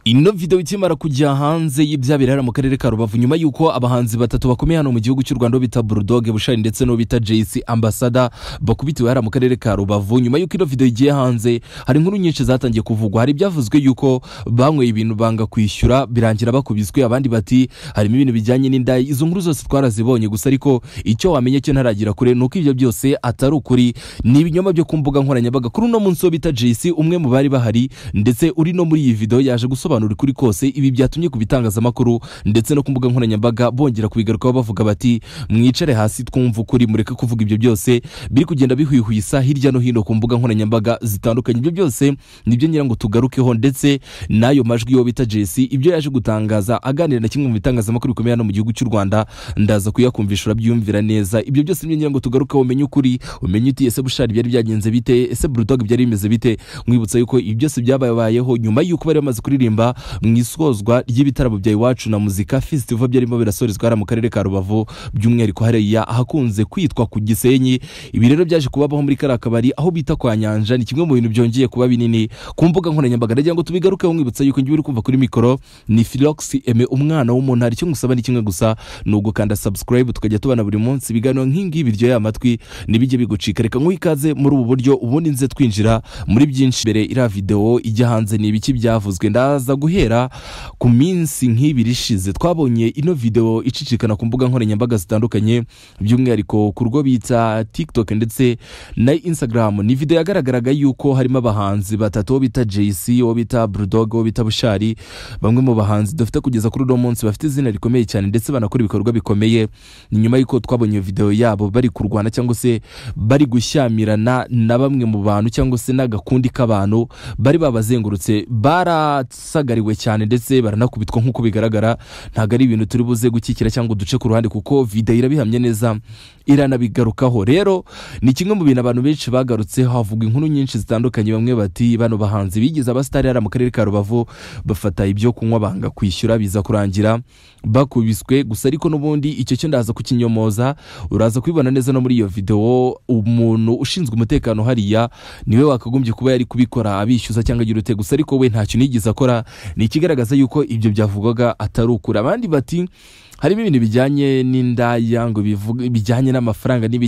ino video ikimara kujya hanze y'ibyabirara mu karere ka rubavu nyuma y'uko abahanzi batatu bakomeye hano mu gihugu cy'u rwanda uwo bita burudoge bushari ndetse n'uwo bita jc ambasada bakubitiwe hariya mu karere ka rubavu nyuma y'uko ino video igiye hanze hari inkuru nyinshi zatangiye kuvugwa hari ibyavuzwe y'uko banyweye ibintu banga kwishyura birangira bakubiswe abandi bati harimo ibintu bijyanye n'indaya izo nkuru zose twarazibonye gusa ariko icyo wamenya cyo ntaragira kure ni uko ibyo byose atari ukuri ni ibinyoma byo ku mbuga nkoranyambaga kuri uno munsi wo bita jc umwe mu bari bahari ndetse uri no muri iyi video yaje gusobanura gusobanura ukuri kose ibi byatumye ku bitangazamakuru ndetse no ku mbuga nkoranyambaga bongera kubigarukaho bavuga bati mwicare hasi twumva ukuri mureke kuvuga ibyo byose biri kugenda bihwihwisa hirya no hino ku mbuga nkoranyambaga zitandukanye ibyo byose nibyo ngira ngo tugarukeho ndetse n'ayo majwi yo bita jesi ibyo yaje gutangaza aganira na kimwe mu bitangazamakuru bikomeye hano mu gihugu cy'u rwanda ndaza kuyakumvisha urabyiyumvira neza ibyo byose nibyo ngira ngo tugarukeho umenye ukuri umenye uti ese bushari byari byagenze bite ese burudog byari bimeze bite mwibutsa yuko ibi byose byabayeho nyuma y'uko bari bamaze kuririmba mu isozwa ry'ibitaramo bya iwacu na muzika festival byarimo birasorezwa hariya mu karere ka rubavu by'umwihariko hariya ahakunze kwitwa ku gisenyi ibi rero byaje kubabaho muri kariya kabari aho bita kwa nyanja ni kimwe mu bintu byongeye kuba binini ku mbuga nkoranyambaga ndagira ngo tubigarukeho mwibutsa yuko njye uri kumva kuri mikoro ni filox eme umwana w'umuntu hari icyo ngusaba ni kimwe gusa ni ugukanda subscribe tukajya tubana buri munsi ibiganiro nk'ingibi biryoheye amatwi ntibijye bigucika reka nk'uhe ikaze muri ubu buryo ubundi nze twinjira muri byinshi mbere iriya videwo ijya hanze ni ibiki byavuzwe ndaza guhera ku minsi nk'ibiri ishize twabonye ino video icicikana ku mbuga nkoranyambaga zitandukanye by'umwihariko ku rwo bita tiktok ndetse na instagram ni video yagaragaraga yuko harimo abahanzi batatu uwo bita jc uwo bita brudog uwo bita bushari bamwe mu bahanzi dufite kugeza kuri uno munsi bafite izina rikomeye cyane ndetse banakora ibikorwa bikomeye nyuma y'uko twabonye video yabo bari kurwana cyangwa se bari gushyamirana na bamwe mu bantu cyangwa se n'agakundi k'abantu bari babazengurutse baratsa basagariwe cyane ndetse baranakubitwa nk'uko bigaragara ntabwo ari ibintu turi buze gukikira cyangwa uduce ku ruhande kuko video irabihamye neza iranabigarukaho rero ni kimwe mu bintu abantu benshi bagarutseho havuga inkuru nyinshi zitandukanye bamwe bati bano bahanzi bigize abasitari hariya mu karere ka rubavu bafata ibyo kunywa banga kwishyura biza kurangira bakubiswe gusa ariko n'ubundi icyo cyo ndaza kukinyomoza uraza kubibona neza no muri iyo video umuntu ushinzwe umutekano hariya niwe wakagombye kuba yari kubikora abishyuza cyangwa agira ute gusa ariko we ntacyo nigeze akora ni ikigaragaza yuko ibyo byavugwaga atari ukuri abandi bati harimo ibintu bijyanye n'indaya ngo bijyanye n'amafaranga n'ibiki